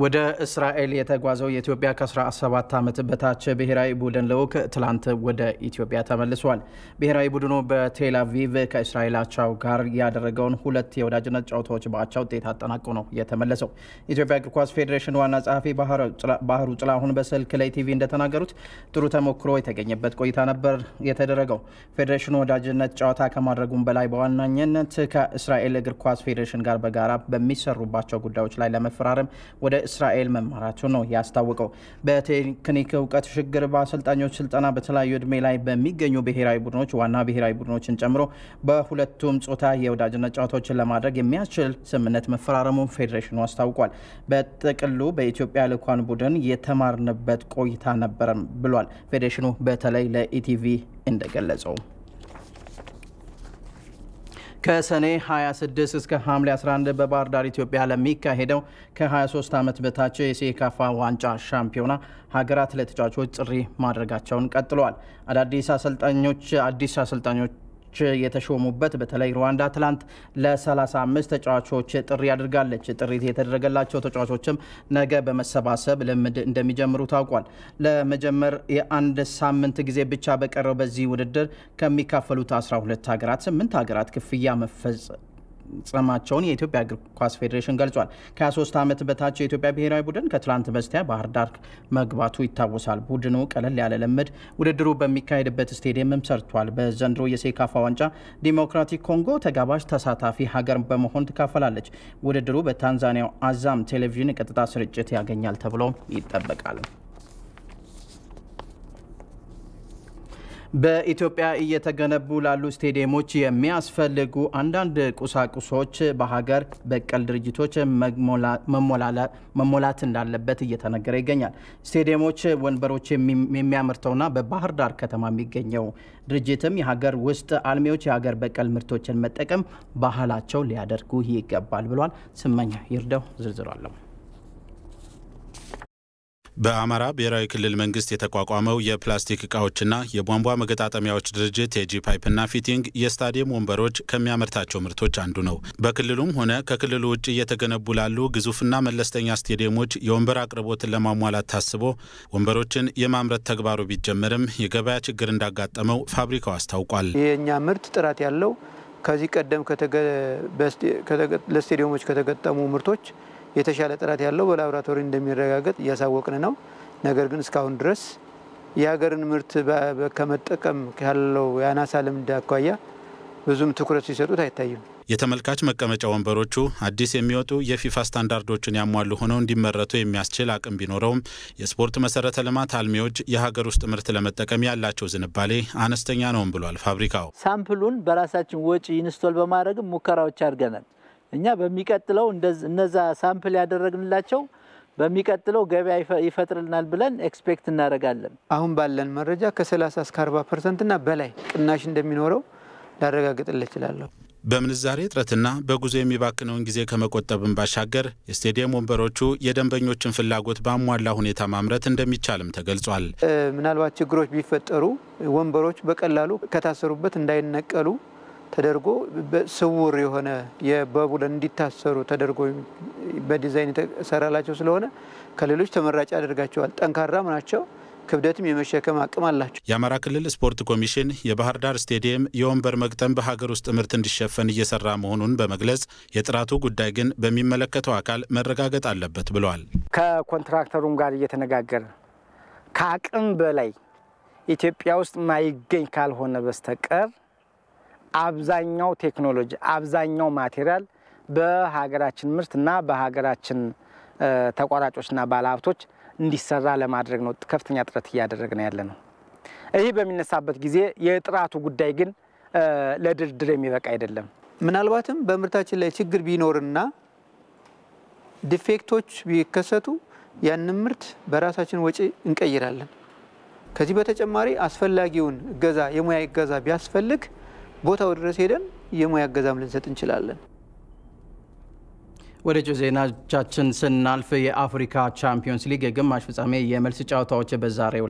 ወደ እስራኤል የተጓዘው የኢትዮጵያ ከ17 ዓመት በታች ብሔራዊ ቡድን ልዑክ ትላንት ወደ ኢትዮጵያ ተመልሷል። ብሔራዊ ቡድኑ በቴል አቪቭ ከእስራኤል አቻው ጋር ያደረገውን ሁለት የወዳጅነት ጨዋታዎች በአቻ ውጤት አጠናቆ ነው የተመለሰው። የኢትዮጵያ እግር ኳስ ፌዴሬሽን ዋና ጸሐፊ ባህሩ ጥላሁን በስልክ ለኢቲቪ እንደተናገሩት ጥሩ ተሞክሮ የተገኘበት ቆይታ ነበር የተደረገው። ፌዴሬሽኑ ወዳጅነት ጨዋታ ከማድረጉም በላይ በዋናኝነት ከእስራኤል እግር ኳስ ፌዴሬሽን ጋር በጋራ በሚሰሩባቸው ጉዳዮች ላይ ለመፈራረም ወደ እስራኤል መማራቱ ነው ያስታወቀው። በቴክኒክ እውቀት ሽግግር፣ በአሰልጣኞች ስልጠና፣ በተለያዩ እድሜ ላይ በሚገኙ ብሔራዊ ቡድኖች ዋና ብሔራዊ ቡድኖችን ጨምሮ በሁለቱም ጾታ የወዳጅነት ጨዋታዎችን ለማድረግ የሚያስችል ስምምነት መፈራረሙን ፌዴሬሽኑ አስታውቋል። በጥቅሉ በኢትዮጵያ ልዑካን ቡድን የተማርንበት ቆይታ ነበረም ብሏል። ፌዴሬሽኑ በተለይ ለኢቲቪ እንደገለጸው ከሰኔ 26 እስከ ሐምሌ 11 በባህር ዳር ኢትዮጵያ ለሚካሄደው ከ23 ዓመት በታች የሴካፋ ዋንጫ ሻምፒዮና ሀገራት ለተጫዋቾች ጥሪ ማድረጋቸውን ቀጥለዋል። አዳዲስ አሰልጣኞች አዲስ አሰልጣኞች የተሾሙበት በተለይ ሩዋንዳ ትላንት ለ35 ተጫዋቾች ጥሪ አድርጋለች። ጥሪ የተደረገላቸው ተጫዋቾችም ነገ በመሰባሰብ ልምድ እንደሚጀምሩ ታውቋል። ለመጀመር የአንድ ሳምንት ጊዜ ብቻ በቀረው በዚህ ውድድር ከሚካፈሉት 12 ሀገራት 8 ሀገራት ክፍያ መፈጸማቸውን የኢትዮጵያ እግር ኳስ ፌዴሬሽን ገልጿል። ከ23 ዓመት በታች የኢትዮጵያ ብሔራዊ ቡድን ከትላንት በስቲያ ባህር ዳር መግባቱ ይታወሳል። ቡድኑ ቀለል ያለ ልምድ ውድድሩ በሚካሄድበት ስቴዲየምም ሰርቷል። በዘንድሮ የሴካፋ ዋንጫ ዲሞክራቲክ ኮንጎ ተጋባዥ ተሳታፊ ሀገር በመሆን ትካፈላለች። ውድድሩ በታንዛኒያው አዛም ቴሌቪዥን ቀጥታ ስርጭት ያገኛል ተብሎ ይጠበቃል። በኢትዮጵያ እየተገነቡ ላሉ ስቴዲየሞች የሚያስፈልጉ አንዳንድ ቁሳቁሶች በሀገር በቀል ድርጅቶች መሞላት እንዳለበት እየተነገረ ይገኛል። ስቴዲየሞች ወንበሮች የሚያመርተውና በባህር ዳር ከተማ የሚገኘው ድርጅትም የሀገር ውስጥ አልሚዎች የሀገር በቀል ምርቶችን መጠቀም ባህላቸው ሊያደርጉ ይገባል ብሏል። ስመኛ ይርዳው ዝርዝር አለው። በአማራ ብሔራዊ ክልል መንግስት የተቋቋመው የፕላስቲክ እቃዎችና የቧንቧ መገጣጠሚያዎች ድርጅት የጂ ፓይፕና ፊቲንግ የስታዲየም ወንበሮች ከሚያመርታቸው ምርቶች አንዱ ነው። በክልሉም ሆነ ከክልሉ ውጭ እየተገነቡ ላሉ ግዙፍና መለስተኛ ስቴዲየሞች የወንበር አቅርቦትን ለማሟላት ታስቦ ወንበሮችን የማምረት ተግባሩ ቢጀመርም የገበያ ችግር እንዳጋጠመው ፋብሪካው አስታውቋል። የእኛ ምርት ጥራት ያለው ከዚህ ቀደም ለስቴዲየሞች ከተገጠሙ ምርቶች የተሻለ ጥራት ያለው በላቦራቶሪ እንደሚረጋገጥ እያሳወቅን ነው። ነገር ግን እስካሁን ድረስ የሀገርን ምርት ከመጠቀም ካለው የአናሳ ልምድ አኳያ ብዙም ትኩረት ሲሰጡት አይታይም። የተመልካች መቀመጫ ወንበሮቹ አዲስ የሚወጡ የፊፋ ስታንዳርዶችን ያሟሉ ሆነው እንዲመረቱ የሚያስችል አቅም ቢኖረውም የስፖርት መሰረተ ልማት አልሚዎች የሀገር ውስጥ ምርት ለመጠቀም ያላቸው ዝንባሌ አነስተኛ ነውም ብሏል ፋብሪካው። ሳምፕሉን በራሳችን ወጪ ኢንስቶል በማድረግም ሙከራዎች አድርገናል። እኛ በሚቀጥለው እነዛ ሳምፕል ያደረግንላቸው በሚቀጥለው ገበያ ይፈጥርልናል ብለን ኤክስፔክት እናደርጋለን። አሁን ባለን መረጃ ከ30 እስከ 40 ፐርሰንትና በላይ ቅናሽ እንደሚኖረው ላረጋግጥልህ እችላለሁ። በምንዛሬ እጥረትና በጉዞ የሚባክነውን ጊዜ ከመቆጠብን ባሻገር የስቴዲየም ወንበሮቹ የደንበኞችን ፍላጎት ባሟላ ሁኔታ ማምረት እንደሚቻልም ተገልጿል። ምናልባት ችግሮች ቢፈጠሩ ወንበሮች በቀላሉ ከታሰሩበት እንዳይነቀሉ ተደርጎ ስውር የሆነ በቡለን እንዲታሰሩ ተደርጎ በዲዛይን የተሰራላቸው ስለሆነ ከሌሎች ተመራጭ ያደርጋቸዋል። ጠንካራም ናቸው። ክብደትም የመሸከም አቅም አላቸው። የአማራ ክልል ስፖርት ኮሚሽን የባህር ዳር ስቴዲየም የወንበር መግጠም በሀገር ውስጥ ምርት እንዲሸፈን እየሰራ መሆኑን በመግለጽ የጥራቱ ጉዳይ ግን በሚመለከተው አካል መረጋገጥ አለበት ብለዋል። ከኮንትራክተሩም ጋር እየተነጋገረ ከአቅም በላይ ኢትዮጵያ ውስጥ ማይገኝ ካልሆነ በስተቀር አብዛኛው ቴክኖሎጂ አብዛኛው ማቴሪያል በሀገራችን ምርት እና በሀገራችን ተቋራጮችና ባለሀብቶች እንዲሰራ ለማድረግ ነው ከፍተኛ ጥረት እያደረግን ያለ ነው። ይህ በሚነሳበት ጊዜ የጥራቱ ጉዳይ ግን ለድርድር የሚበቃ አይደለም። ምናልባትም በምርታችን ላይ ችግር ቢኖርና ዲፌክቶች ቢከሰቱ ያንን ምርት በራሳችን ወጪ እንቀይራለን። ከዚህ በተጨማሪ አስፈላጊውን እገዛ የሙያ እገዛ ቢያስፈልግ ቦታው ድረስ ሄደን የሙያ እገዛም ልንሰጥ እንችላለን። ወደ ጮ ዜናዎቻችን ስናልፍ የአፍሪካ ቻምፒዮንስ ሊግ የግማሽ ፍጻሜ የመልስ ጨዋታዎች በዛሬው